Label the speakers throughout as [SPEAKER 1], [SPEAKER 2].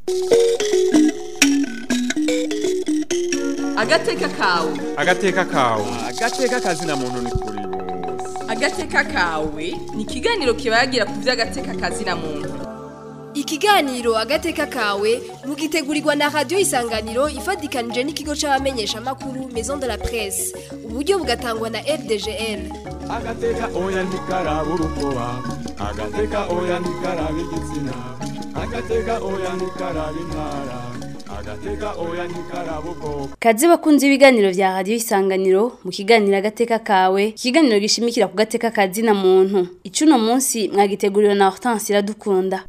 [SPEAKER 1] agateka kawe
[SPEAKER 2] agateka kawe
[SPEAKER 3] agateka kazina muntu ni kuri bose
[SPEAKER 1] agateka kawe ni ikiganiro kibagira ku by'agateka kazina muntu
[SPEAKER 4] ikiganiro agateka kawe mugitegurirwa na radiyo isanganiro ifatikanije n'ikigo c'abamenyeshamakuru maison de la presse uburyo bugatangwa na fdgl
[SPEAKER 3] agateka oya ntikaraba urukoba agateka oya ntikaraba igitsina agateka oya ntikaraba intara agateka oya ntikaraba ubwoko
[SPEAKER 5] Kazi bakunze ibiganiro vya radio isanganiro mu kiganiro agateka kawe ikiganiro gishimikira ku gateka kazina muntu icuno munsi mwagiteguriwe na Hortense iradukunda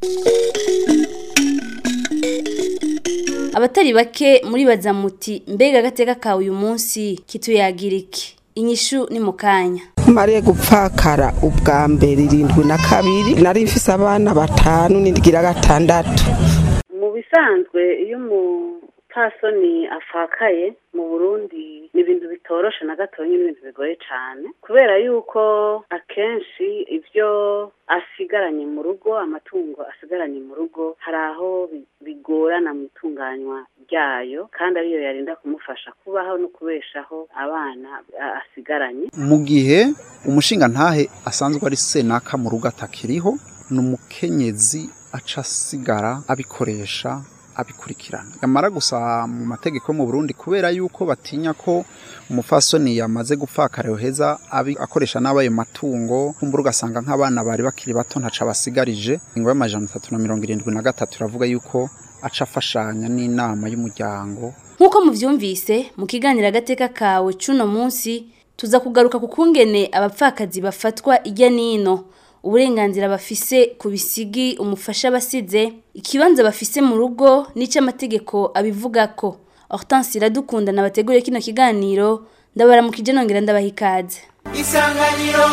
[SPEAKER 5] Abatari bake muri bazamuti mbega agateka kawe uyu munsi kituyagira iki inyishu ni mukanya
[SPEAKER 6] mariye gupfakara ubwa mbere irindwi na kabiri nari mfise abana batanu n'indgira gatandatu
[SPEAKER 7] mu bisanzwe iyo umupfasoni afakaye mu burundi ni ibintu bitoroshe na gatoya n'ibintu bigoye cyane kubera yuko akenshi ibyo asigaranye mu rugo amatungo asigaranye mu rugo hari aho bi- bigorana mu itunganywa ryayo kandi ariyo yarinda kumufasha kubaho no kubeshaho abana a- asigaranye
[SPEAKER 8] mu gihe umushinga ntahe asanzwe ari senaka mu rugo atakiriho ni umukenyezi aca asigara abikoresha abikurikirana yamara gusa mu mategeko yo mu Burundi kubera yuko batinya ko umufasoni yamaze gupfakara yoheza abi akoresha n'abayo matungo kumbura ugasanga nk'abana bari bakiri bato ntaca basigarije ingo y'amajana atatu na mirongo irindwi na gatatu iravuga yuko aca afashanya n'inama y'umuryango
[SPEAKER 5] Nkuko muvyumvise mu kiganiro agateka kawe cuno munsi tuza kugaruka ku kungene abapfakazi bafatwa ijya nino uburenganzira bafise ku bisigi umufasha basize ikibanza bafise mu rugo n'ico amategeko abivugako Hortense iradukunda nabateguriye kino kiganiro ndabaramukije nongera ndabaha ikaze
[SPEAKER 9] isanganiro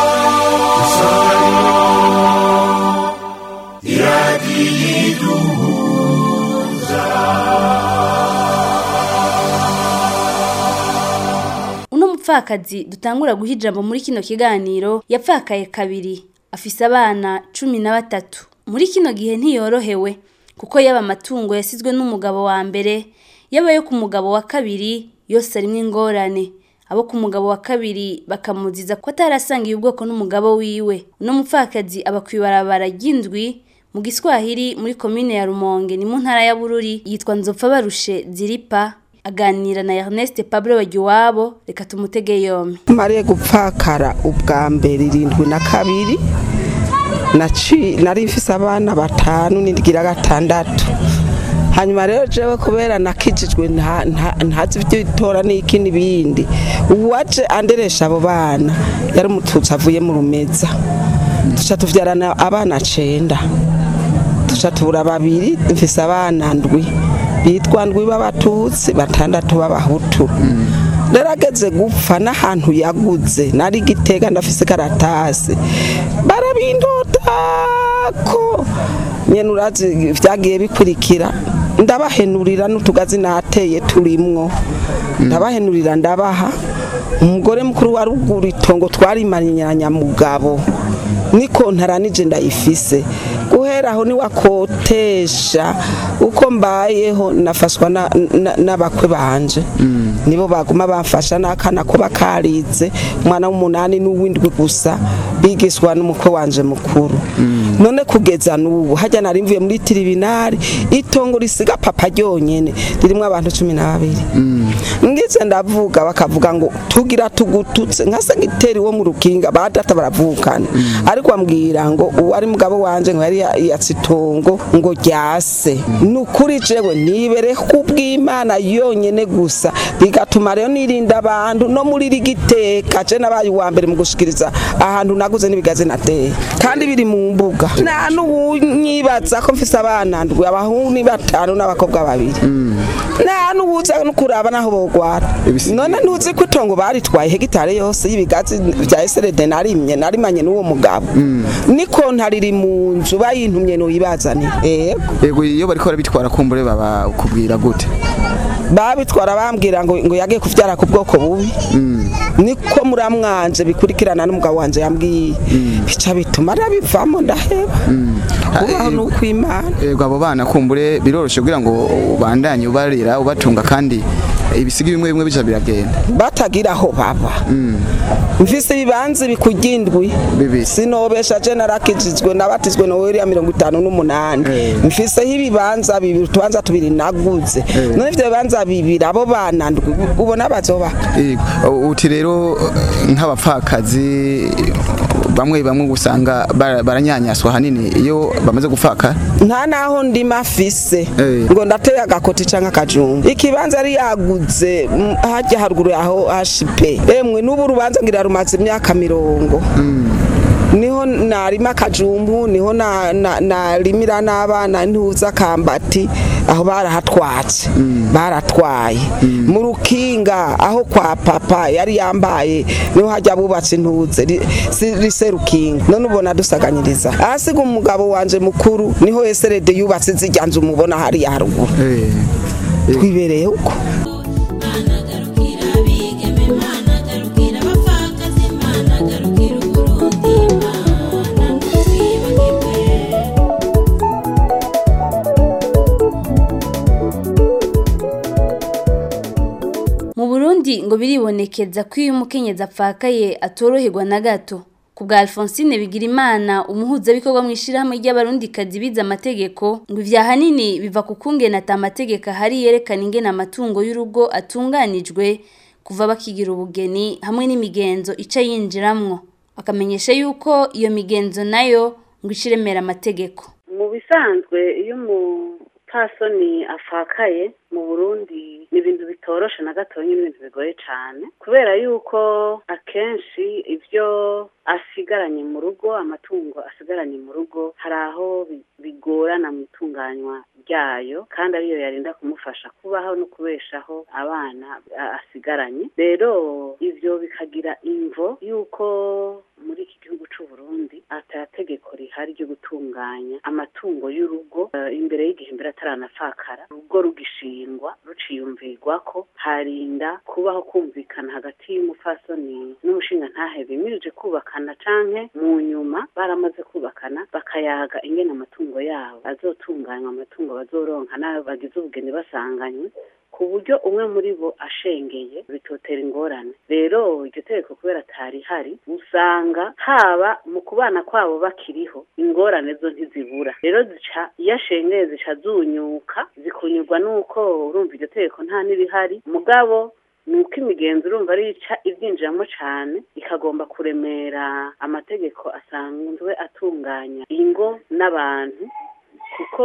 [SPEAKER 5] uno mupfakazi dutangura guha ijambo muri kino kiganiro yapfakaye kabiri afise abana cumi na batatu muri kino gihe ntiyorohewe kuko yaba amatungo yasizwe n'umugabo wa mbere yaba yo ku mugabo wa kabiri yose arimwo ingorane abo ku mugabo wa kabiri bakamuziza ko atarasangiye ubwoko n'umugabo wiwe uno mupfakazi aba kw'ibarabara ry'indwi mu giswahili muri komine ya rumonge ni mu ntara ya bururi yitwa nzopfa barushe ziripa aganira na Ernest Pablo Wagiwabo reka tumutege yombi
[SPEAKER 6] mariye gupfakara ubwa mbere irindwi na kabiri naci- nari mfise abana batanu n'indgira gatandatu hanyuma rero jewe kubera nakijijwe nta- nta- ntazi ivy'itora n'iki n'ibindi uwaje anderesha abo bana yari umututsi avuye mu rumeza duca tuvyarana abana cenda duca tubura babiri mfise abana ndwi bitwa ndwi b'abatutsi batandatu b'abahutu rero ageze gupfa n'ahantu yaguze nari gitega ndafise karatasi barabindotako nyene urazi vyagiye bikurikira ndabahenurira n'utugazi nateye turimwo ndabahenurira ndabaha umugore mukuru wa ruguru itongo twarimanyanya mugabo niko ntaranije ndayifise guhera aho niwakotesha uko mbayeho nafashwa na- na- n'abakwe banje nibo baguma bamfasha n'akana ko bakarize umwana w'umunani n'uw'indwi gusa bigiswa n'umukwe wanje mukuru none kugeza n'ubu hajya nari mvuye muri tiribinari itongo risiga papa ryonyene ririmwo abantu cumi na babiri ngize ndavuga bakavuga ngo tugira tugututse nka segiteri wo mu rukinga ba data baravukana ariko ambwira ngo uwo ari mugabo wanje ngo yari ya- yatse itongo ngo ryase ni ukuri jewe nibere kubw'imana yonyene gusa bigatuma rero nirinda abantu no muri rigiteka je nabaye uwa mbere mu gushikiriza ahantu naguze n'ibigazi nateye kandi biri mu mbuga nta n'uwunyibaza ko mfise abana ndwi abahungu ni batanu n'abakobwa babiri nta n'uwuza no kuraba naho bogwara none ntuzi ko itongo baritwaye hegitare yose y'ibigazi vya eserede narimye narimanye n'uwo mugabo niko ntariri mu nzu bayintumye noyibazanira ego
[SPEAKER 10] yego iyo bariko barabitwara kumbure baba kubwira gute
[SPEAKER 6] babitwara bambwira ngo ngo yagiye kuvyara ku bwoko bubi niko muramwanje bikurikirana n'umugabo wanje yambwiye bica bituma arabivamo ndaheba kubaho ni ukw'imana
[SPEAKER 10] yego abo bana kumbure biroroshye kugira ngo ubandanye ubarera ubatunga kandi ibisiga bimwe bimwe bica biragenda
[SPEAKER 6] batagira aho baba mfise ibibanza bikugindwi
[SPEAKER 10] Bibiri.
[SPEAKER 6] sinobesha je narakijijwe nabatizwe noweri ya mirongo itanu n'umunani mfiseho ibibanza bibiri utubanza tubiri naguze none ivyo bibanza bibiri abo bana ndwi ubona bazoba
[SPEAKER 10] Yego. uti rero nk'abapfakazi bamwe bamwe usanga bara- baranyanyaswa hanini iyo bamaze gupfaka
[SPEAKER 6] nta naho ndima afise
[SPEAKER 10] Eh.
[SPEAKER 6] ngo ndateye agakoti canke akajumba ikibanza yari yaguze mm, harya haruguru yaho hashipe emwe n'ubu urubanza ngira rumaze imyaka mirongo niho narima akajumbu niho na- na- narimira n'abana ntuza kambati aho barahatwatse baratwaye mu rukinga aho kwa papa yari yambaye niho hajya bubatse intuze ri- si- rise rukinga none ubona dusaganyiriza ahasiga umugabo wanje mukuru niho eserede yubatse zijya nzu mubona hariya haruguru twibereye uko
[SPEAKER 5] Mu Burundi ngo biribonekeza ko iyo umukenyezi apfakaye atoroherwa na gato. Ku bwa Alphonsine Bigirimana umuhuzabikorwa mu ishirahamwe ry'abarundikazi bize amategeko ngo ivya hanini biva ku kungena ata amategeko ahari yerekana ingene amatungo y'urugo atunganijwe kuva bakigira ubugeni hamwe n'imigenzo ica yinjiramwo. Akamenyesha yuko iyo migenzo nayo ngo ishiremera amategeko.
[SPEAKER 7] mu bisanzwe iyo umupfasoni afakaye mu burundi ni ibintu bitoroshe na gatoya ni ibintu bigoye cyane kubera yuko akenshi ibyo asigaranye mu rugo amatungo asigaranye mu rugo hari aho bi- bigorana mu itunganywa ryayo kandi ariyo yarinda kumufasha kubaho no kubeshaho abana a- asigaranye rero ivyo bikagira imvo yuko muri iki gihugu c'u Burundi ata tegeko rihari ryo gutunganya amatungo y'urugo eh, imbere y'igihe mbere ataranafakara urugo rugishingwa ruciyumvirwa ko harinda kubaho kumvikana hagati y'umupfasoni n'umushinga ntahe bimirije kubakana canke mu nyuma baramaze kubakana bakayaga ingene amatungo yabo azotunganywa amatungo bazoronka n'ayo bagize ubugeni basanganywe ku buryo umwe muri bo ashengeye bitotera ingorane rero iryo tegeko kubera atari hari usanga haba mu kubana kwabo bakiriho ingorane zo ntizibura rero zica iyo ashengeye zica zunyuka zikunyurwa n'uko urumva iryo tegeko nta n'irihari mugabo nuko imigenzo urumva ari ica ibyinjiramo cyane ikagomba kuremera amategeko asanzwe atunganya ingo n'abantu kuko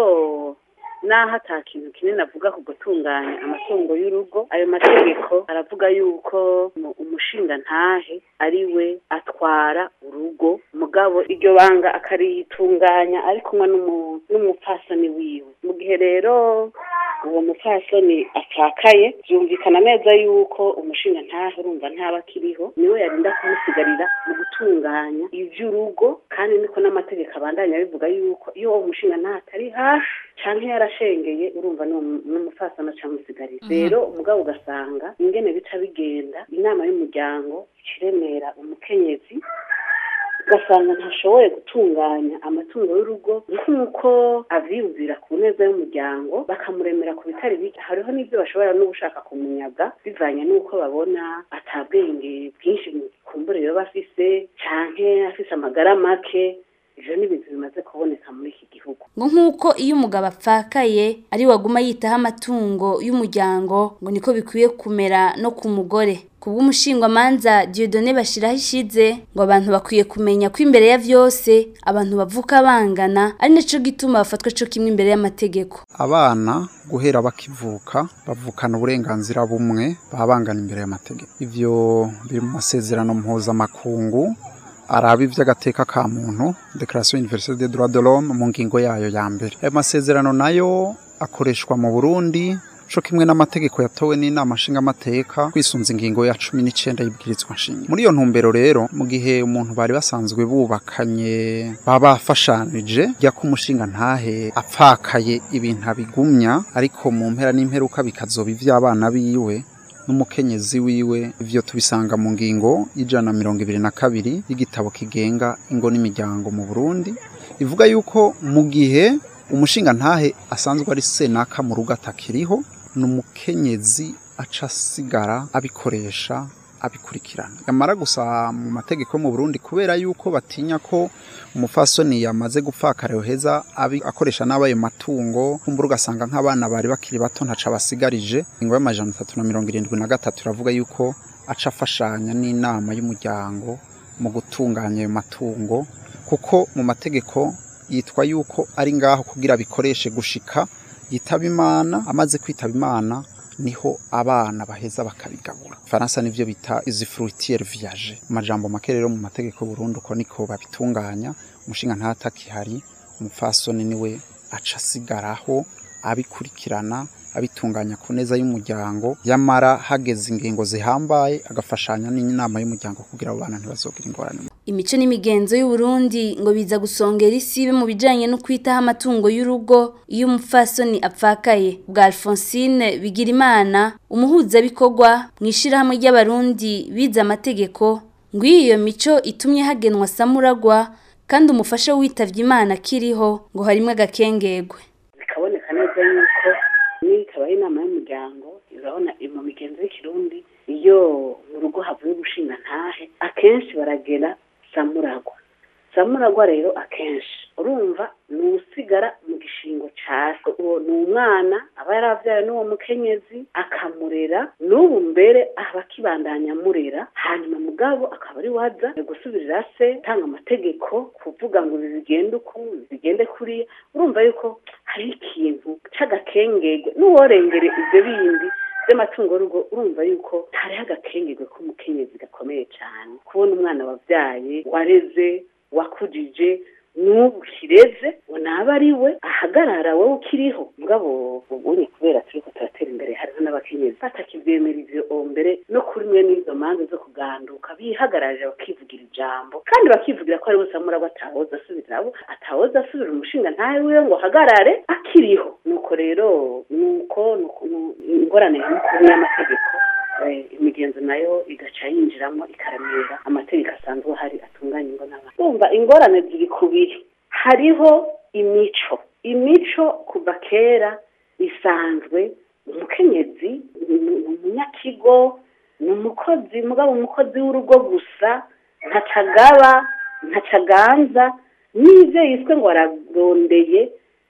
[SPEAKER 7] naho ata kintu kinini avuga ku gutunganya amatungo y'urugo ayo mategeko aravuga yuko mu- umushinga ntahe ari we atwara urugo mugabo iryo banga akaritunganya ari kumwe n'umu- n'umupfasoni wiwe mu gihe rero uwo mupfasoni apfakaye byumvikana neza yuko umushinga ntahe urumva ntaba akiriho niwe yarinda kumusigarira mu gutunganya ivy'urugo kandi niko n'amategeko abandanya bivuga yuko iyo uwo mushinga ntahe atari hafi canke yarashengeye urumva n'uwo- n'umupfasoni acamusigarira rero umugabo ugasanga ingene bica bigenda inama y'umuryango ikiremera umukenyezi ugasanga ntashoboye gutunganya amatungo y'urugo nk'uko avyiyumvira ku neza y'umuryango bakamuremera ku bitari bike hariho n'ibyo bashobora no gushaka kumunyaga bivanye n'uko babona atabwenge bwinshi mu kumbure yoba afise canke afise amagara make ivyo ni ibintu bimaze kuboneka muri iki gihugu
[SPEAKER 5] ngo nk'uko iyo umugabo apfakaye ari waguma yitaho amatungo y'umuryango ngo niko bikwiye kumera no ku mugore ku bw'umushingwamanza Dieudonné bashiraho ishize ngo abantu bakwiye kumenya ko imbere ya vyose abantu bavuka bangana ari naco gituma bafatwa co kimwe imbere y'amategeko
[SPEAKER 8] abana guhera bakivuka bavukana uburenganzira bumwe baba bangana imbere y'amategeko ivyo biri mu masezerano mpuzamakungu araba ivy'agateka ka muntu Declaration Universelle des Droits de l'Homme mu ngingo yayo ya mbere ayo masezerano nayo akoreshwa mu Burundi co kimwe n'amategeko yatowe n'inama nshingamateka kwisunza ingingo ya cumi n'icenda y'ibwirizwa nshinga muri iyo ntumbero rero mu gihe umuntu bari basanzwe bubakanye baba bafashanije jya ko umushinga ntahe apfakaye ibintu abigumya ariko mu mpera n'imperuka bikazoba ivy'abana biwe n'umukenyezi wiwe ivyo tubisanga mu ngingo y'ijana na mirongo ibiri na kabiri y'igitabo kigenga ingo n'imiryango mu Burundi ivuga yuko mu gihe umushinga ntahe asanzwe ari senaka mu rugo atakiriho ni umukenyezi aca asigara abikoresha abikurikirana yamara gusa mu mategeko yo mu Burundi kubera yuko batinya ko umufasoni yamaze gupfakara yoheza abi akoresha n'abayo matungo kumbura ugasanga nk'abana bari bakiri bato ntaca basigarije ingo y'amajana atatu na mirongo irindwi na gatatu iravuga yuko aca afashanya n'inama y'umuryango mu gutunganya ayo matungo kuko mu mategeko yitwa yuko ari ngaho kugira bikoreshe gushika yitaba imana amaze kwitaba imana niho abana baheza bakabigabura faransa nivyo bita izi fruitiere viage amajambo make rero mu mategeko Burundi uko niko babitunganya umushinga ntatakihari umufasoni niwe aca asigaraho abikurikirana abitunganya ku neza y'umuryango yamara hageze ingingo zihambaye agafashanya n'inama y'umuryango kugira abo bana ntibazogira ingorane
[SPEAKER 5] imico n'imigenzo y'u Burundi ngo biza gusongera isibe mu bijanye no kwitaho amatungo y'urugo iyo umupfasoni apfakaye bwa Alphonsine Bigirimana umuhuzabikorwa mu ishirahamwe ry'abarundi bize amategeko ngo iyo mico itumye hagenwa samuragwa kandi umufasha witavye Imana kiriho ngo harimwe agakengegwe
[SPEAKER 7] bikaboneka neza yuko nitabaho inama y'umuryango urabona mu migenzo y'ikirundi iyo mu rugo havuye gushinga ntahe akenshi baragera samuragwa samuragwa rero akenshi urumva ni usigara mu gishingo ca se uwo ni umwana aba yaravyaye n'uwo mukenyezi akamurera n'ubu mbere aba akibandanya amurera hanyuma mugabo akaba ari waza gusubirira se gutanga amategeko kuvuga ngo ibi bigende uku ibi bigende kuriya urumva yuko hari ikintu c'agakengege n'uworengere ivyo bindi by'amatungo y'urugo urumva yuko hariho agakengegwe k'umukenyezi gakomeye cyane kubona umwana wabyaye wareze wakujije n'ubu kireze ngo naba ari we ahagarara wowe ukiriho mugabo ubunye kubera turiko turatera imbere hariho n'abakenyezi batakivyemera ivyo mbere no kuri mwe n'izo manza zo kuganduka bihagararira bakivugira ijambo kandi bakivugira ko ari we samurabo atawoza asubira abo atawoza asubira umushinga ntawe wiwe ngo ahagarare akiriho nuko rero nuko ingorane y'umukuru y'amategeko imigenzo nayo igaca yinjiramo ikaremera amategeko asanzwe ahari atunganya ingo n'abantu umva ingorane ziri kubiri hariho imico imico kuva kera isanzwe umukenyezi ni umunyakigo ni umukozi mugabo umukozi w'urugo gusa ntacagaba ntacaganza n'ibyo yiswe ngo ararondeye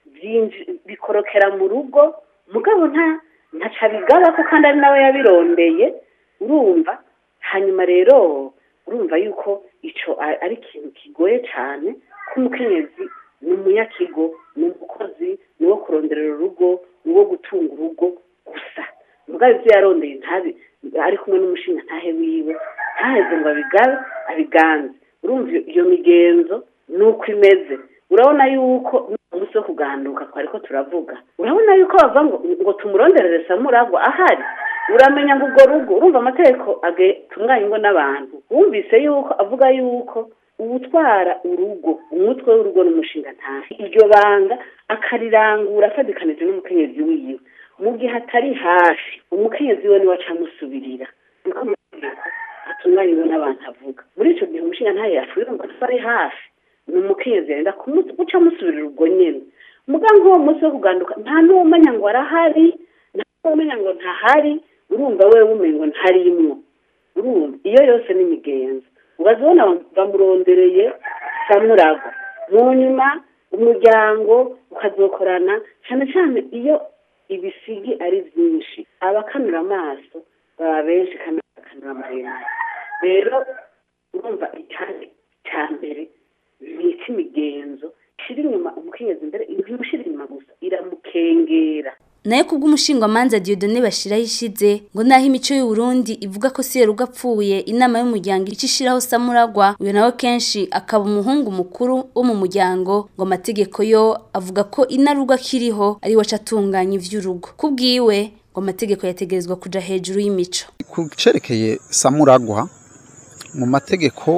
[SPEAKER 7] bikorokera mu rugo mugabo nta ntaca bigaba ko kandi ari nawe yabirondeye urumva hanyuma rero urumva yuko icyo ari ikintu kigoye cyane ko umukenyezi ni umunyakigo ni umukozi ni uwo kuronderera urugo ni uwo gutunga urugo gusa mugabo ibyo yarondeye ntabi ari kumwe n'umushinga ntahe wiwe ntaheze ngo abigabe abiganze urumva iyo migenzo ni uko imeze urabona yuko umunsi wo kuganduka twari ko turavuga urabona yuko bava ngo ngo tumuronderere samuragwa ahari uramenya ngo urwo rugo urumva amategeko atunganya ingo n'abantu wumvise yuko avuga yuko uwutwara urugo umutwe w'urugo n'umushinga ntahe iryo banga akarirangura afadikanije n'umukenyezi wiwe mu gihe atari hafi umukenyezi we niwe aca amusubirira niko amategeko atunganya ingo n'abantu avuga muri icyo gihe umushinga ntahe yapfuye ngo ari hafi ni umukenyezi yenda guca amusubirira ubwo nyine muganga uwo munsi wo kuganduka nta n'umenya ngo arahari nta n'umenya ngo ntahari urumva we umenya ngo ntarimwo urumva iyo yose ni imigenzo ubazibona bamurondereye samuragwa mu nyuma umuryango ukazokorana cyane cyane iyo ibisigi ari byinshi abakanura amaso baba benshi kandi bakanura amaremare rero urumva icyane cya mbere ni imigenzo ishira inyuma umukenyezi imbere ntimushira inyuma gusa iramukengera
[SPEAKER 5] nayo kubw'umushingwamanza Dieudonné bashiraho ishize ngo naho imico y'u Burundi ivuga ko Seruga apfuye inama y'umuryango icishiraho samuragwa uyo nawe kenshi akaba umuhungu mukuru wo mu muryango ngo amategeko yo avuga ko inaruga kiriho ari waca atunganya ivy'urugo kubwiwe ngo amategeko yategerezwa kuja hejuru y'imico
[SPEAKER 8] ku cerekeye samuragwa mu mategeko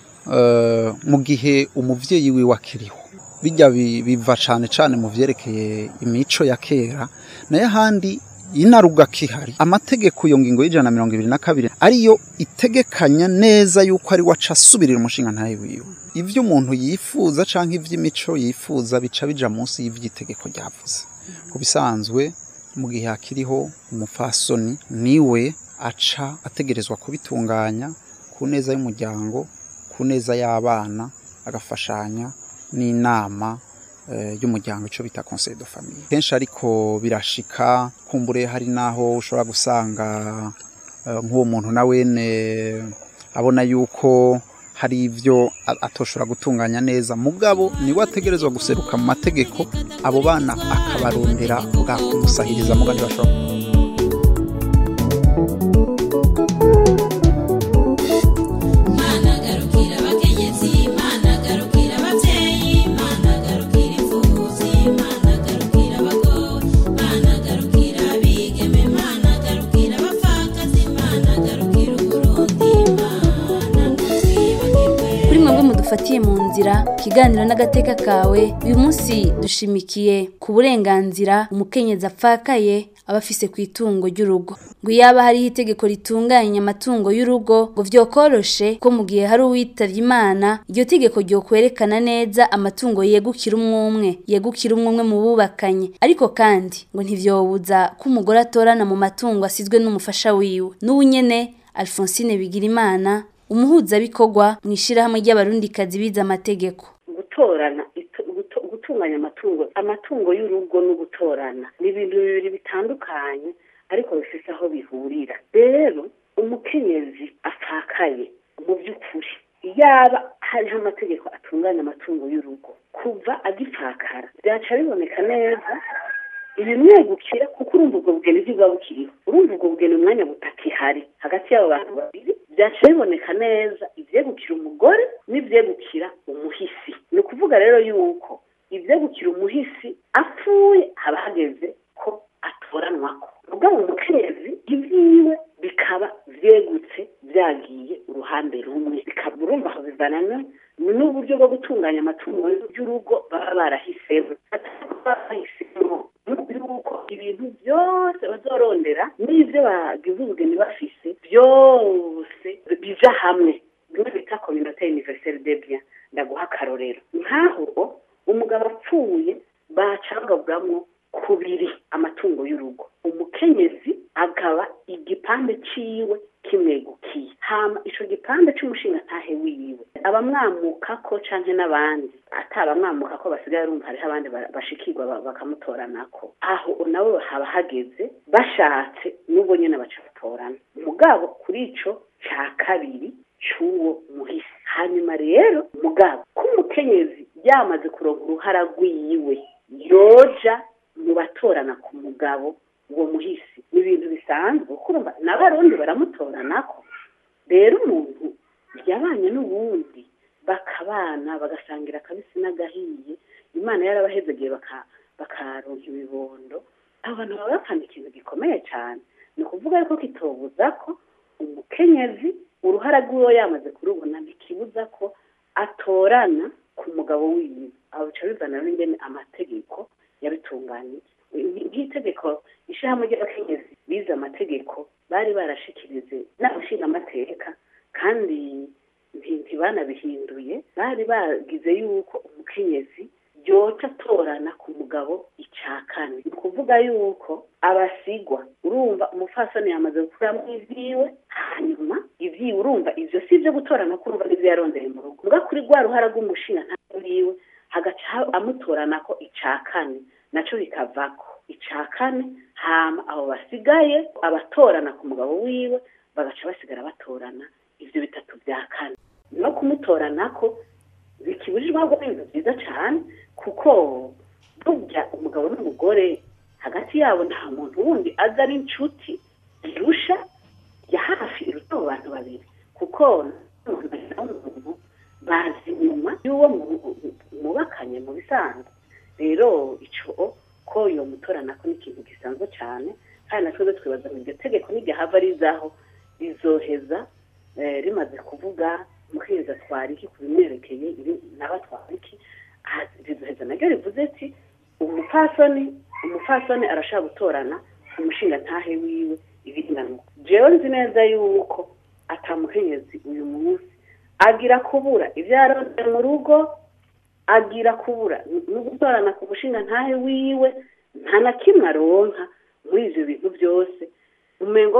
[SPEAKER 8] mu gihe umubyeyi wiwe akiriho bijya biva cyane cyane mu byerekeye imico ya kera nayo ahandi inaruga kihari amategeko iyo ngingo y'ijana na mirongo ibiri na kabiri ariyo itegekanya neza yuko ari waca asubirira umushinga ntawe wiwe ivyo umuntu yifuza canke ivy'imico yifuza bica bija munsi y'ivy'itegeko ryavuze ku bisanzwe mu gihe hakiriho umupfasoni niwe aca ategerezwa kubitunganya ku neza y'umuryango ku neza y'abana agafashanya n'inama eh, y'umuryango ico bita conseil de famille kenshi ariko birashika kumbure hari naho ushobora gusanga eh, nk'uwo muntu na wene abona yuko hari ivyo a- atoshobora gutunganya neza mugabo niwe ategerezwa guseruka mu mategeko abo bana akabarondera bwa kumusahiriza muga ntibashobora
[SPEAKER 5] kuri mwebwe mudufatiye mu nzira ikiganiro n'agateka kawe uyu munsi dushimikiye ku burenganzira umukenyezi apfakaye aba afise ku itungo ry'urugo ngo yaba hariho itegeko ritunganya amatungo y'urugo ngo vyokoroshe ko mu gihe hari uwitavye imana iryo tegeko ryokwerekana neza amatungo yegukira umwe umwe yegukira umwe umwe mu bubakanye ariko kandi ngo ntivyobuza ko umugore atorana mu matungo asizwe n'umufasha wiwe n'ubu nyene alphonsine bigirimana umuhuzabikorwa mu ishyirahamwe ry'abarundikazi bize amategeko
[SPEAKER 7] gutorana itu- guto- gutunganya amatungo amatungo y'urugo no gutorana ni ibintu bibiri bitandukanye ariko bifite aho bihurira rero umukenyezi apfakaye mu by'ukuri yaba hariho amategeko atunganya amatungo y'urugo kuva agipfakara byaca biboneka neza ibimwegukira kuko urumva ubwo bugeni ntibwa bukiriho urumva ubwo bugeni umwanya butakihari hagati y'abo bantu babiri byaca biboneka neza ivyegukira umugore n'ivyegukira umuhisi ni ukuvuga rero yuko ivyegukira umuhisi apfuye haba hageze ko atoranwako mugabo umukenyezi ivyiwe bikaba vyegutse vyagiye uruhande rumwe bikaba urumva aho bivanana n'uburyo bwo gutunganya amatungo y'urugo baba barahisemo bahisemo yuko ibintu byose bazorondera n'ivyo bagize ubugeni bafise byose bija hamwe bimwe bita communauté universelle des biens ndaguha akarorero nk'aho umugabo apfuye bacagaburamwo kubiri amatungo y'urugo umukenyezi akaba igipande ciwe kimwegukiye hama ico gipande c'umushinga ntahe wiwe abamwamukako canke n'abandi atabamwamukako basigaye rumva hariho abandi ba- bashikirwa ba- bakamutoranako aho nabo haba hageze bashatse n'ubwo nyene baca batorana mugabo kuri ico ca kabiri c'uwo muhisi hanyuma rero mugabo ko umukenyezi yamaze kuronka uruhara rwiwe yoja mu batorana ku mugabo uwo muhisi ni ibintu bisanzwe kuko urumva n'abarundi baramutoranako rero umuntu yabanye n'uwundi bakabana bagasangira akabisi n'agahiye imana yarabahezegeye baka- bakaronka ibibondo abo bantu baba bapfana ikintu gikomeye cyane ni ukuvuga yuko kitobuza ko umukenyezi uruhara rw'uwo yamaze kurubona ntikibuza ko atorana ku mugabo wiwe aho bica bivana n'ingene amategeko yabitunganyije nk'itegeko ishyirahamwe ry'abakenyezi bize amategeko bari barashikirize n'abashinga amateka kandi nti- ntibanabihinduye bari bagize yuko umukenyezi yoca atorana ku mugabo icya kane ni ukuvuga yuko abasigwa urumva umupfasoni yamaze gukuramo ivyiwe hanyuma ivyiwe urumva ivyo si ivyo gutorana ko urumva n'ivyo yarondeye mu rugo mbwa kuri rwa ruhara rw'umushinga nta wiwe hagaca amutoranako ica kane naco bikavako ica kane hama abo basigaye abatorana ku mugabo wiwe bagaca basigara batorana ivyo bitatu vya kane no kumutoranako bikibujijwe ahubwo ni ibintu byiza cyane kuko burya umugabo n'umugore hagati yabo nta muntu wundi aza ari inshuti irusha ya hafi iruta abo bantu babiri kuko n'umuntu n'umuntu bazi inyuma y'uwo mu- mubakanye mu bisanzwe rero ico ko iyo mutoranako ni ikintu gisanzwe cyane kandi natwe twibaza ngo iryo tegeko n'iryahava rizaho rizoheza eh, rimaze kuvuga muheza twara iki ku bimwerekeye ibi naba twara iki Ah, rizoheza naryo rivuze ati umupfasoni umupfasoni arashaka gutorana umushinga ntahe wiwe ibinganuka jewe nzi neza yuko atamukenyezi uyu munsi agira kubura ibyo yaronse mu rugo agira kubura no gutorana ku mushinga ntahe wiwe nta na kimwe aronka muri ivyo bintu byose umengo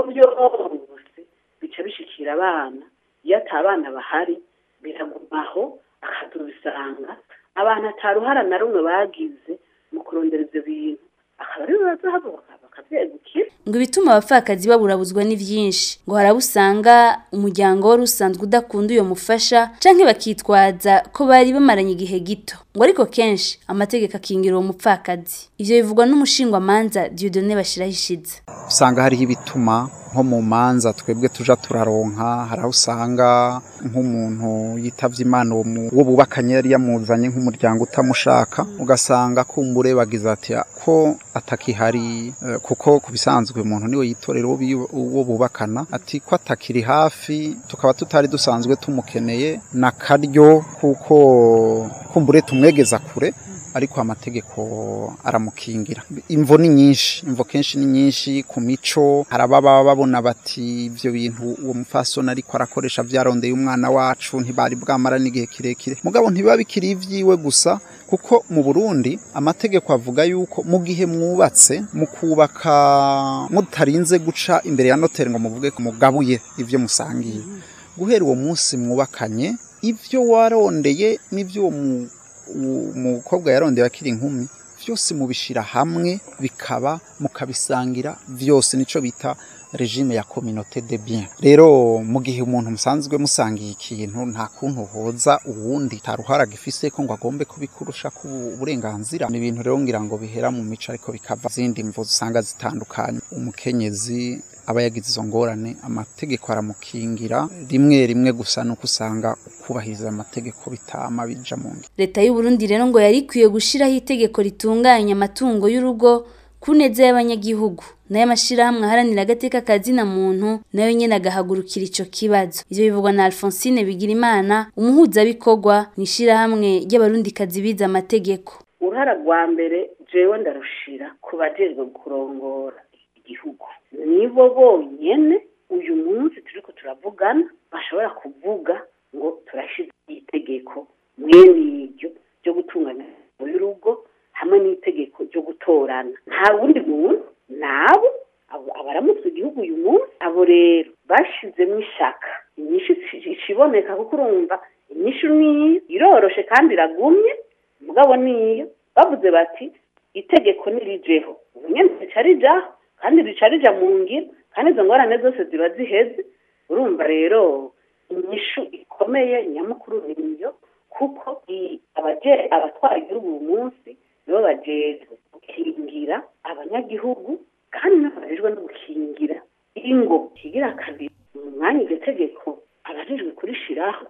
[SPEAKER 7] byose bica bishikira abana iyo ata abana bahari biragumaho akazobisanga abantu ataruhara na rumwe bagize mu kurondera ivyo bintu akaba aribo bazahaguruka bakavyegukira
[SPEAKER 5] ngo ibituma abapfakazi baburabuzwa ni vyinshi ngo harabo usanga umuryango wari usanzwe udakunda uyo mufasha canke bakitwaza ko bari bamaranye igihe gito ngo ariko kenshi amategeko akingira uwo mupfakazi ivyo bivugwa n'umushingwamanza Dieudonné Bashirahishize
[SPEAKER 8] usanga hariho ibituma nko mu manza twebwe tuja turaronka hari aho usanga nk'umuntu yitavye imana uwo mu- uwo bubakanye yari yamuzanye nk'umuryango utamushaka ugasanga kumbure bagize ati ko atakihari eh, kuko ku bisanzwe umuntu niwe yitorera uwo bi- uwo bubakana ati ko atakiri hafi tukaba tutari dusanzwe tumukeneye na karyo kuko kumbure tumwegeza kure ariko amategeko aramukingira imvo ni nyinshi imvo kenshi ni nyinshi ku mico hari ababa babona bati ibyo bintu uwo mufasoni ariko arakoresha byarondeye umwana wacu ntibari bwamara n'igihe kirekire mugabo ntibiba bikiri iby'iwe gusa kuko mu burundi amategeko avuga yuko mu gihe mwubatse mu kubaka mutarinze guca imbere ya noteri ngo muvuge ko mugabuye ibyo musangiye guhera uwo munsi mwubakanye ibyo warondeye n'ibyo uwo mu- uwo umukobwa yarondeye akiri inkumi byose mubishira hamwe bikaba mukabisangira byose nico bita regime ya communauté de bien rero mu gihe umuntu musanzwe musangiye ikintu nta kuntu hoza uwundi taruhara gifise ko ngo agombe kubikurusha ku burenganzira ni ibintu rero ngira ngo bihera mu mico ariko bikava zindi mvo usanga zitandukanye umukenyezi aba yagize izo ngorane amategeko aramukingira rimwe rimwe gusa nuko usanga kubahiriza amategeko bitama bija mu ngiro
[SPEAKER 5] leta y'u Burundi rero ngo yari ikwiye gushiraho itegeko ritunganya amatungo y'urugo ku neza y'abanyagihugu nayo amashirahamwe aharanira agateka kazina muntu nayo nyene agahagurukira ico kibazo ivyo bivugwa na Alphonsine Bigirimana umuhuzabikorwa mu ishirahamwe ry'abarundikazi bize amategeko
[SPEAKER 7] uruhara rwa mbere jewe ndarushira ku bajejwe kurongora igihugu nibo bonyene uyu munsi turiko turavugana bashobora kuvuga ngo turashize itegeko mwene iryo ryo gutunganya imitungo y'urugo hamwe n'itegeko ryo gutorana nta wundi muntu nabo abo abaramutse igihugu uyu munsi abo rero bashizemo ishaka inyinshi ikiboneka kuko urumva inyinshi niyo iroroshe kandi iragumye mugabo niyo bavuze bati itegeko nirijeho ubu nyene rica rijaho kandi rica rija mu ngiro kandi izo ngorane zose ziba ziheze urumva rero inyishu ikomeye nyamukuru niyo kuko i- abaje- abatwara igihugu uyu munsi nibo bajejwe gukingira abanyagihugu kandi n'abajejwe no gukingira ingo kigira kabiri mu mwanya iryo tegeko abajejwe kurishiraho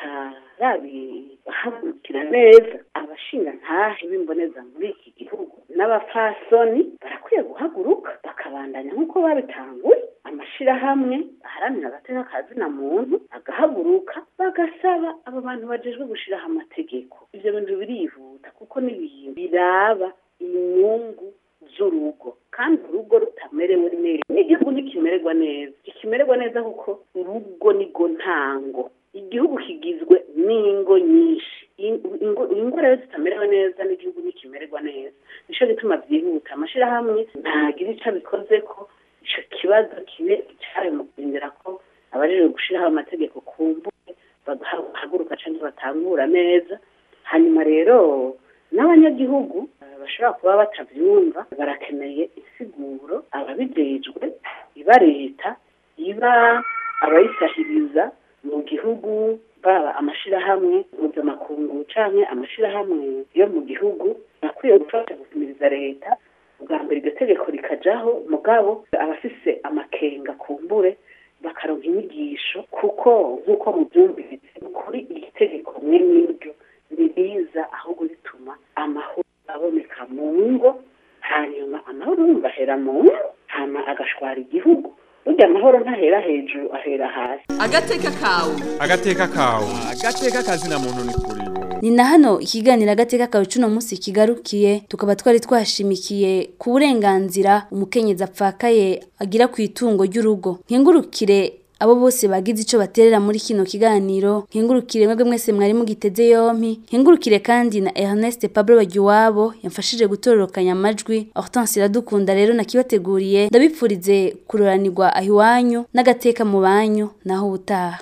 [SPEAKER 7] batarabihamukira neza abashinga ntahe b'imboneza muri iki gihugu n'abapfasoni barakwiye guhaguruka bakabandanya nk'uko babitanguye amashirahamwe aharanira agateka ka zina muntu agahaguruka bagasaba abo bantu bajejwe gushiraho amategeko ivyo bintu birihuta kuko n'ibintu biraba inyungu z'urugo kandi urugo rutamerewe neza n'igihugu ntikimererwa neza ntikimererwa neza kuko urugo nigo ntango igihugu kigizwe n'ingo nyinshi In- ingo- ingo rero zitamerewe neza n'igihugu ntikimererwa neza nico gituma vyihuta amashirahamwe ntagira ico abikoze ko ico kibazo kibe icari mu kurindira ko abajejwe gushiraho amategeko ku mbuga bagahaguruka canke batangura neza hanyuma rero n'abanyagihugu eh, bashobora kuba batavyumva barakeneye insiguro ababijejwe iba leta iba abayisahiriza mu gihugu baba amashirahamwe mpuzamakungu canke amashirahamwe yo mu gihugu bakwiye gufasha gukumiriza leta ubwa mbere iryo tegeko rikajaho mugabo abafise amakenga kumbure bakaronka inyigisho kuko nk'uko mubyumvise kuri iri tegeko mwe n'iryo ririza ahubwo rituma amahoro aboneka mu ngo hanyuma amahoro yumva ahera mu ngo hama agashwara igihugu burya amahoro ntahera hejuru ahera hasi
[SPEAKER 1] agateka kawe
[SPEAKER 3] agateka kawe agateka kazina muntu ni kuri bo
[SPEAKER 5] ni na hano ikiganiro agateka kawe cuno munsi kigarukiye tukaba twari twashimikiye ku burenganzira umukenyezi apfakaye agira ku itungo ry'urugo nkengurukire abo bose bagize ico baterera muri kino kiganiro nkengurukire mwebwe mwese mwari mugiteze yompi nkengurukire kandi na Ernest Pablo Bagiwabo yamfashije gutororokanya amajwi Hortense iradukunda rero nakibateguriye ndabipfurize kuroranirwa ahiwanyu n'agateka mu banyu naho ubutaha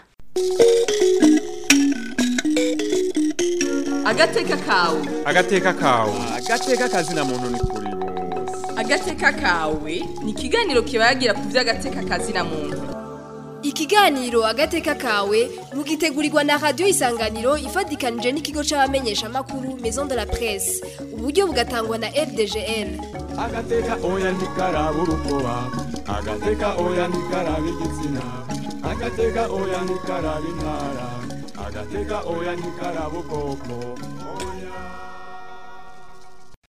[SPEAKER 1] agateka kawe
[SPEAKER 3] agateka kawe agateka kazina muntu ni kuri bose
[SPEAKER 1] agateka kawe ni ikiganiro kibagira ku by'agateka kazina muntu
[SPEAKER 4] Ikiganiro agateka kawe mugitegurirwa na radio isanganiro ifadikanije n'ikigo c'abamenyesha makuru Maison de la Presse. Uburyo bugatangwa na FDGL.
[SPEAKER 3] agateka oya ntikaraba urukoba agateka oya ntikaraba igitsina agateka oya ntikaraba intara agateka oya ntikaraba ubwoko oya